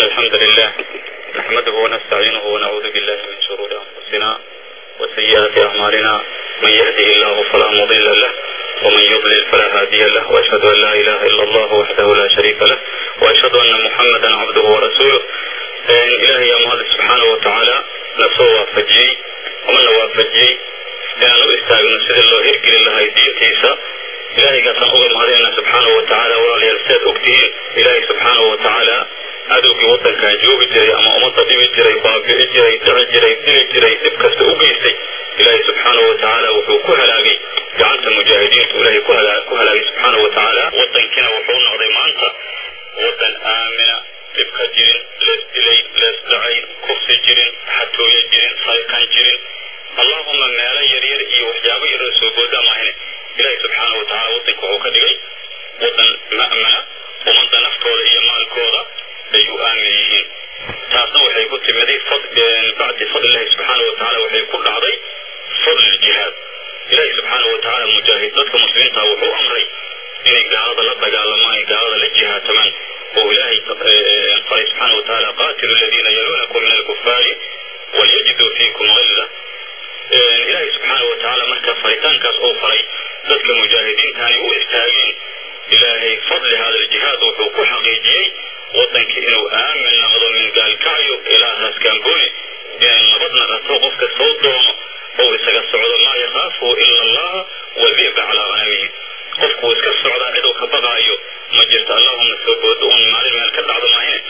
الحمد لله نحمده ونستعينه ونعوذ بالله من شرور أنفسنا وسيئات أعمالنا من يهده الله فلا مضل له ومن يضلل فلا هادي له وأشهد أن لا إله إلا الله وحده لا شريك له وأشهد أن محمدا عبده ورسوله إلهي يا مهد سبحانه وتعالى نفسه وافجي ومن وافجي inaan u istaagno sidii loo hirgelin lahay diintiisa ilaahaygaasaan uga mahadinayna subxaanahu wa tacaala walaalayaal sidaad ogtihiin ilaahay subxaanahu wa tacaala cadowgii waddankan joogi jiray ama ummadda dhibi jiray baabi'i jiray dhici jiray dili jiray dhib kasta u geystay ilaahay subxaanahu wa tacaala wuxuu ku halaagay gacanta mujaahidiintu ilaahay ku halaagay subxaanahu wa tacaala waddankiina wuxuu noqday maanta waddan aamina dhib ka jirin lees dilay lees dhacay kufsi jirin xatooyo jirin saykan jirin allahuma meelo yaryar iyo waxyaabo yaroo soo gooda maahine ilaahay subxaana wa tacala waddanka wuxuu ka dhigay waddan ma'mana ummadda naftooda iyo maalkooda ay u aamin yihiin taasna waxay ku timiday bacdi fadlillahi subxaana wa tacala waxay ku dhacday fadli ljihaad ilaahay subxaana wa tacaala mujaahid dadka muslimiinta wuxuu amray inay gaalada la dagaalamaan ay gaalada la jihaatamaan oo ilaahay faray subxaana wa tacaala qaatilu aladiina yaluunakum min alkufaari walyajiduu fiikum gilla ilaahay subxaana wa tacaala marka faritaankaas uu faray dadka mujaahidiintani u istaageen ilaahay fadli hada aljihaad wuxuu ku xaqiijiyey waddankii inuu aamin noqdo min gaalkacyo ilaa raaskambooni inay nabadna rato qofka soo doono oo isaga socdo maa yakaafu ila allaha wadi'ba calaa ghanamihi qofkuu iska socdaa ciduu ka baqaayo ma jirto allahuma soo boodo uun maalin meel ka dhacdo maahine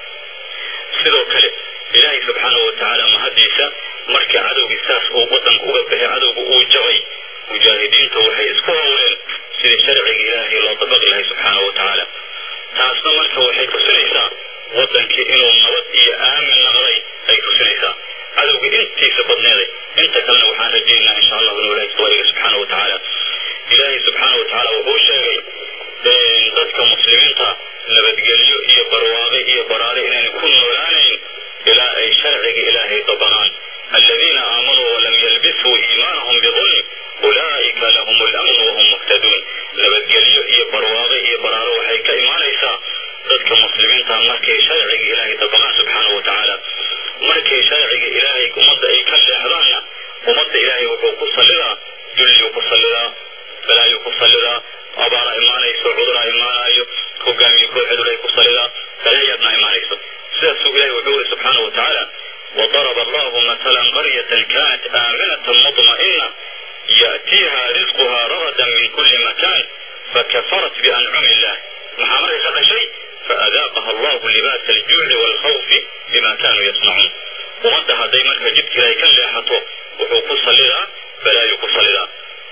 sidoo kale ilaahay subxaana wa tacaala mahadiisa markii cadowgii saas uu waddanka uga baxay cadowga uu jabay mujaahidiintu waxay isku howleen sidii sharciga ilaahay loo dabaqi lahay subxaana wa tacaala taasna marka waxay tusinaysaa waddankii inuu nabad iyo aamin noqday ay tusinaysaa cadowgii intiisa badneeday inta kalena waxaan rajaynaa insha allahu inuu ilahay sawariga subxaana wa tacaala ilaahay subxaana wa tacaala wuxuu sheegay dadka muslimiinta nabadgelyo iyo barwaaqe iyo baraare inayna ku noolaanayn ilaa ay sharciga ilaahay dabaqaan الذين آمنوا ولم يلبسوا إيمانهم بظلم أولئك لهم الأمن وهم مهتدون nabadgelyo iyo barwaaqo iyo baraaro waxay ka imaanaysaa dadka muslimiinta markay sharciga ilaahay dabaqaan subxaana wa tacaala markay sharciga ilaahay ummadda ay ka leexdaanna ummadda ilaahay wuxuu ku sallidaa dulliyuu ku sallidaa balaayuu ku sallidaa abaara imaanayso cuduraa imaanayo hogaamiye kooxeed ilaahay ku sallidaa balaayaadna imaanayso sidaasuu ilaahay wuxuu yiri subxaana wa tacaala وضرب الله مثلا قرية كانت آمنة مطمئنة يأتيها رزقها رغدا من كل مكان فكفرت بأنعم الله محمد هذا شيء فأذاقها الله لباس الجوع والخوف بما كانوا يصنعون ومدها دايما فجبت لا يكن لحطه وحوق صلدا فلا يقصلدا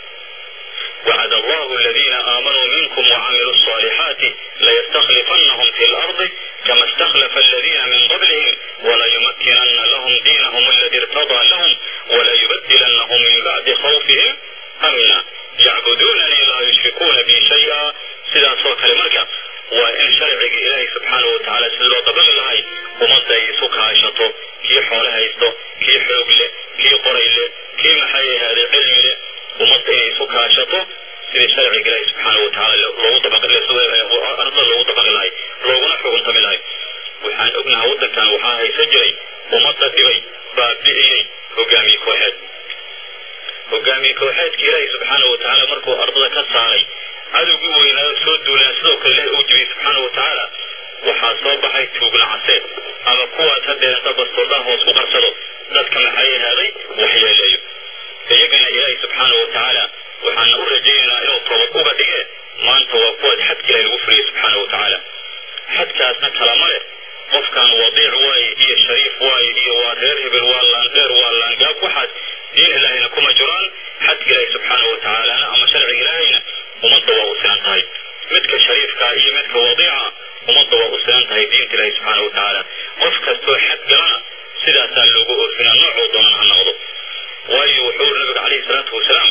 وعد الله الذين آمنوا منكم وعملوا الصالحات ليستخلفنهم في الأرض كما استخلف الذين من قبلهم وليمكنن لهم دينهم الذي ارتضى لهم وليبدلنهم من بعد خوفهم أمنا يعبدونني لا يشركون بي شيئا سيدا صوت المركة وإن شرع إلهي سبحانه وتعالى سيدا طبق الله ومدى يسوك عايشته كي حولها يستو كي حوق له كي قري له كي محي هذا علم له ومدى يسوك عايشته sidii sharciga ilaahi subxaana wa tacaala loogu dabaqi arda loogu dabaqi lahay looguna xukuntami lahay waxaan ognahay waddankan waxaa haysan jiray ummadda dhibay baabi'iyey hogaamiye kooxeed hogaamiye kooxeedka ilaahi subxaana wa tacaala markuu ardada ka saaray cadowgii weynaada soo duulaan sidoo kale ilahi uu jibiyey subxaana wa tacaala waxaa soo baxay tuugna caseed ama kuwaas haddeeranta bastoordaha hoos ku qarsado dadka maxay ahaaday waxyeeleeyo iyagana ilaahi subxaana wa tacaala waxaana u rajaynaynaa inuu toobad uga dhige maanta waa kuwaad xadka ilahi lagu fuliyey subxaana wa tacaala xadkaasna kalama leh qofkan wadiic waaye iyo shariif waaye iyo waa reer hebel waa laandheer waa laangaab waxaas diin ilaahayna kuma jiraan xadka ilaahi subxaana wa tacaalana ama sharciga ilaahayna ummadda waa u sinan tahay midka shariifka iyo midka wadiica ummadda waa u sinan tahay diinta ilaahi subxaana wa tacaala qof kastoo xad galana sidaasaa loogu oofinaa noocuu doonan ha noqdo waayo wuxuu nabiga calayhi salaatu wasalaam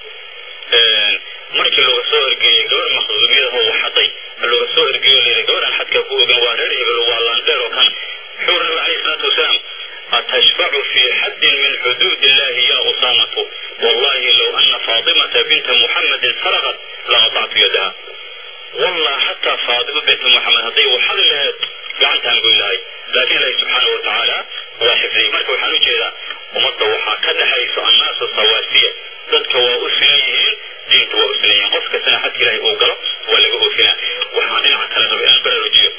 markii looga soo ergeeyey gabar maqduumiyada oo waxaday looga soo ergeeyo layidhi gabadhan xadka ku ogan waa reer hebel waa laandheer oo kan wuxuu nabiga calayhi salaatu wasalaam أتشفع في حد من حدود الله يا أسامة والله لو أن فاطمة بنت محمد سرقت لقطعت يدها والله حتى فاطمة بنت محمد هذه وحد لها gacantaan goy lahay laakiin ilaahi subxaanahu watacaala waa xifdiyey marka waxaan ujeedaa ummadda waxaa ka dhexayso annaasu sawaasiya dadka waa u sinan yihiin diinta waa u sinan yihiin qof kastana xadka ilaahay uu galo waa laga oofinaa waxaa dhinaca kale raba inaan baraarujiyo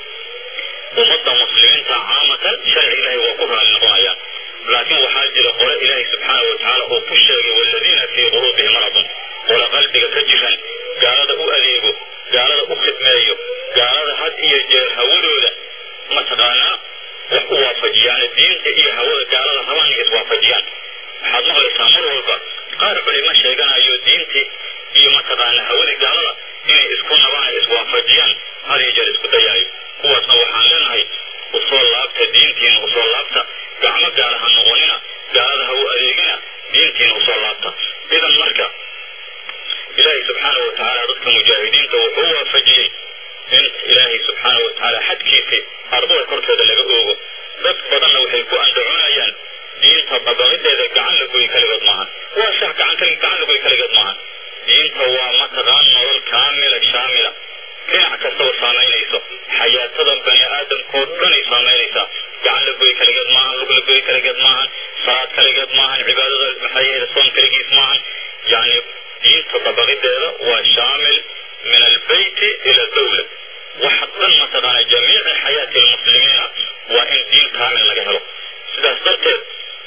ummadda muslimiinta caamatan sharci ilaahay waa ku raali noqonayaan laakiin waxaa jira qole ilaahay subxaanahu watacaala uu ku sheegay waaladiina fii quluubihim maradun qole qalbiga ka jiran gaalada u adeego gaalada u khidmeeyo gaalada had iyo jeer hawadooda mataqaanaa wax u waafajiyaan diinta iyo hawada gaalada rabaan inay iswaafajiyaan waxaad maqlaysaa mar walba qaar culimo sheeganayo diintii iyo mataqaanaa hawadii gaalada inay isku nabaan ay iswaafajiyaan had iyo jeer isku dayaayo kuwaasna waxaan leenahay usoo laabta diintiina usoo laabta gacmo gaala ha noqonina gaalada ha u adeegina diintiina usoo laabta idan marka ilaahay subxaanahu watacaala dadka mujaahidiinta wuxuu waafajiyey in ilaahay subxaanahu watacaala xadkiisii ardada korkeeda laga oogo dad badanna waxay ku andacoonayaan diinta dabaqadeeda gacan la goy kaligood maahan waa sax gacan kali gacan la goy kaligood maahan diinta waa mataqaan nolol kaamila shaamila dhinac kastaba saamaynayso xayaatada bani aadamkoo dhanay saamaynaysaa gacan la goy kaligeed maahan lug la goy kaligeed maahan salaad kaligeed maahan cibaadada maxay ahayd soon kaligiis maahan yacni diinta dabaqideeda waa shaamil min albeyti ila dawla waxa dhan mataqaana jamiici xayaati almuslimiina waa in diin kaamil laga helo sidaas darteed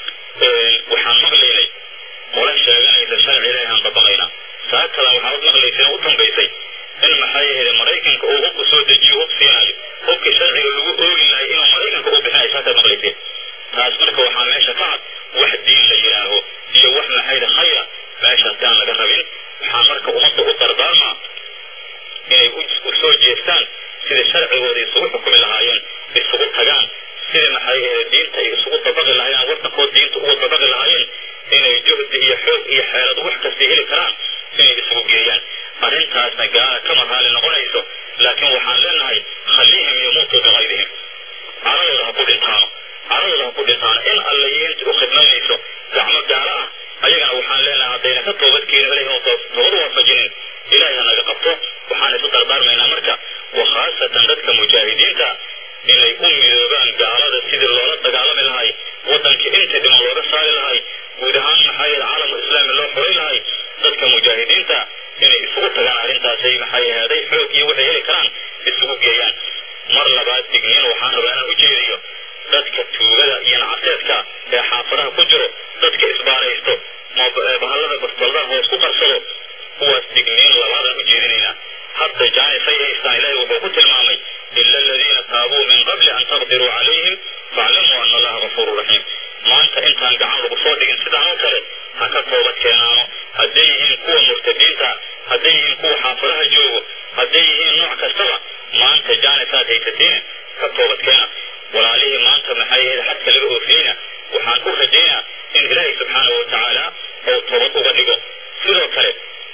waxaan maqlaynay qole sheeganaysa sharci ilaahi aan dabaqaynaa saakadan waxaad maqlaysay u dambaysay in maxay ahayd maraykanka uu hubku soo dejiyo hub siinayo hubkii sharciga lagu oogi lahay inuu maraykanka u bixinayo saakaad maqlayseen taas marka waxaa meesha ka cad wax diin la yidhaaho iyo wax maxayda khayra meeshaasi aan laga rabin waxaan marka ummadda u dardaarmaa inay u soo jeestaan sidai sharcigooda isugu xukumi lahaayeen isugu tagaan sidai maxay ahayd diinta ay isugu dabaqi lahaayeen waddankood diinta ugu dabaqi lahaayeen inay juhdi iyo xoog iyo xeelad wax kasta heli karaan inay isugu geeyaan arrintaasna gaala kama raali noqonayso laakiin waxaan leenahay khaliihim yamuutu bikayrihim caradooda ha ku dhintaano caradooda ha ku dhintaano in alla iyo inta u khidmaynayso gacmo gaala ah ayagana waxaan leenahay haddayna ka toobad keenin ilahi toobad waafajinin ilaahay ha naga qabto waxaan isu dardaarmaynaa marka wa khaasatan dadka mujaahidiinta inay u midoobaan gaalada sidii loola dagaalami lahay waddankii inta dhiman looga saari lahay guud ahaan maxaa yahe caalamu islaami loo xoray lahay dadka mujaahidiinta inay isugu tagaan arrintaasay maxay ahaaday xoog iyo waxay heli karaan isugu geeyaan mar labaad digniin waxaan rabaa inaan u jeediyo dadka tuugada iyo nacaseedka ee xaafadaha ku jiro dadka isbaaraysto bahallada bastoladaha hoos ku qarsado kuwaas digniin labaadaan u jeedinaynaa hadda jaanisay haystaan ilaahay wuxuu ku tilmaamay ila aladiina taabuu min qabli an taqdiruu calayhim faaclamuu ana allaha gafuuru raxiim maanta intaan gacan lagu soo dhigin sidaan oo kale ha ka toobad keenaano hadday yihiin kuwa murtadiinta hadday yihiin kuwa xaafadaha joogo hadday yihiin nooc kastaba maanta jaanisaad haysatiin ka toobad keena walaalihii maanta maxay ahayd xadka laga oofiyeyna waxaan u rajaynaa in ilaahay subxaanahu watacaala ou toobad uga dhigo sidoo kale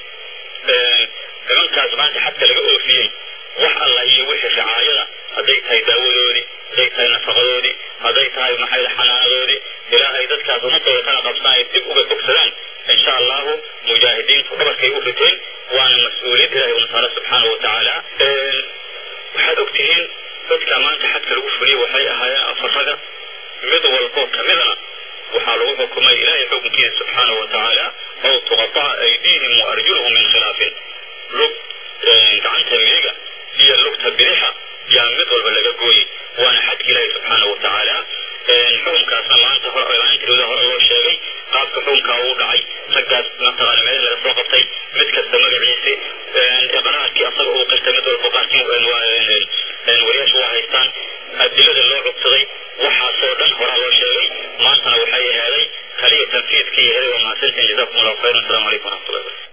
nimankaas maanta xadka laga oofiyey wax alla iyo wixii ricaayada hadday tahay daawadoodii hadday tahay nafaqadoodii hadday tahay maxay xanaanadoodii ilaa ay dadkaas ummadooda kala qabsaan ay dib uga bogsadaan insha allahu mujaahidiintu dhabarkay u riteen waana mas-uuliyad ilahay una saara subxaanahu watacaala waxaad og tihiin dadka maanta xadka lagu fuliyey waxay ahaayeen afaraga mid walboo kamidana waxaa lagu xukumay ilaahay xukunkiisa subxaanahu watacaala ow tuqataca aydiihim wa arjuluhum min khilaafin lug gacanta midiga iyo lugta bidixa yaa mid walba laga gooyey waana xadka ilaahay subxaanahu watacaala xukunkaasna maanta maalintirooda hore loo sheegay qaabka xukunkaa uu dhacay raggaas mataqaana meel laga soo qabtay mid kasta magaciisi iqraarkii asaga uu qirtay mid walba qaarkii wariyaasha waa haystaan adilada loo codsaday waxaasoo dhan horaa loo sheegay maantana waxay ahaaday kaliya tanfiidkii yahay waa mahadsantiin jazakum allahu khayran asalamu calaykum waraxmatullahi wabarakatu